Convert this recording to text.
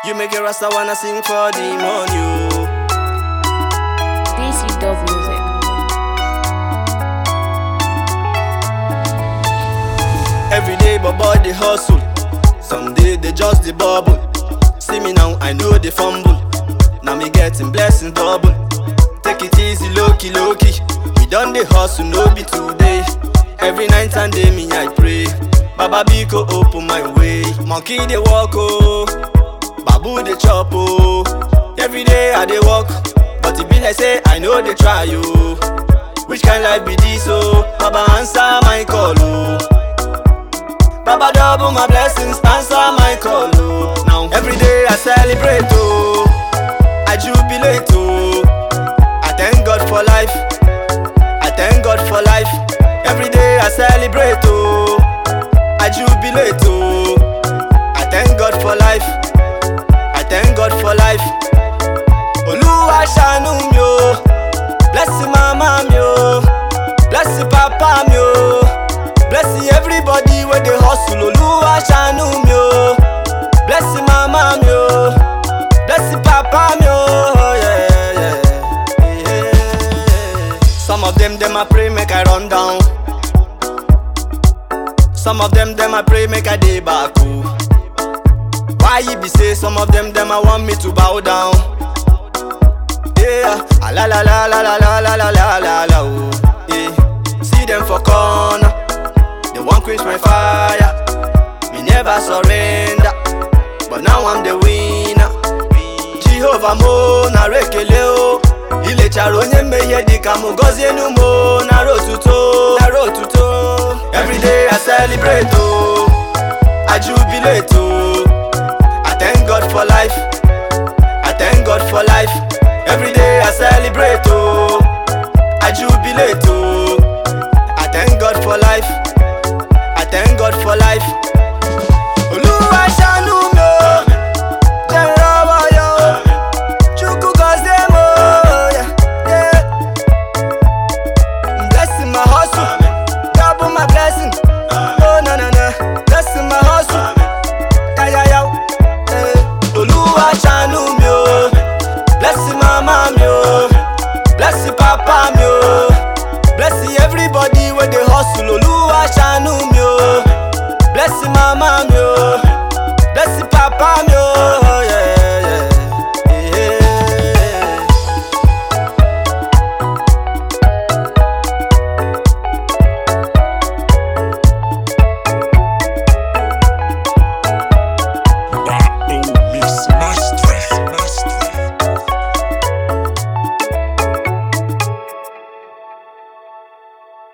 You make a rasta wanna sing for the money, oh. DC Dove Music. Every day, but body hustle. Someday they just the bubble. See me now, I know they fumble. Now me getting blessings double. Take it easy, low key, low key. We done the hustle, no be today. Every night and day, me I pray. Baba Biko open my way. Monkey they walk, oh. Babu they chop, oh. Every day I they walk, but it be like say I know they try, oh. Which kind life be this, oh? Baba answer my call, oh. Baba double my blessings, answer my call, oh. Now every day I celebrate, oh. I jubilate, oh. I thank God for life. I thank God for life. Every day I celebrate, oh. I jubilate, oh. I thank God for life. I thank God for life. Olúwa ṣàánú mi o. Bless mama mi o. Bless papa mi o. Bless everybody wey dey hustle. Olúwa ṣàánú mi o. Bless mama mi o. Bless papa mi o. Yeah, yeah, yeah. Some of them dem I pray make I run down. Some of them dem I pray make I dey back o. Why you be say some of them them I want me to bow down? Yeah, ah, la la la la la la la la la la la oh. Yeah, see them for corner, they want quench my fire. Me never surrender, but now I'm the winner. Jehovah mo na rekele o. Ilechara onye mmehie dịka mụ gọzienu mo nara otuto nara otuto. Every day I celebrate o, I jubilate o. I thank God for life. I thank God for life. Every day I celebrate, oh. I jubilate, oh.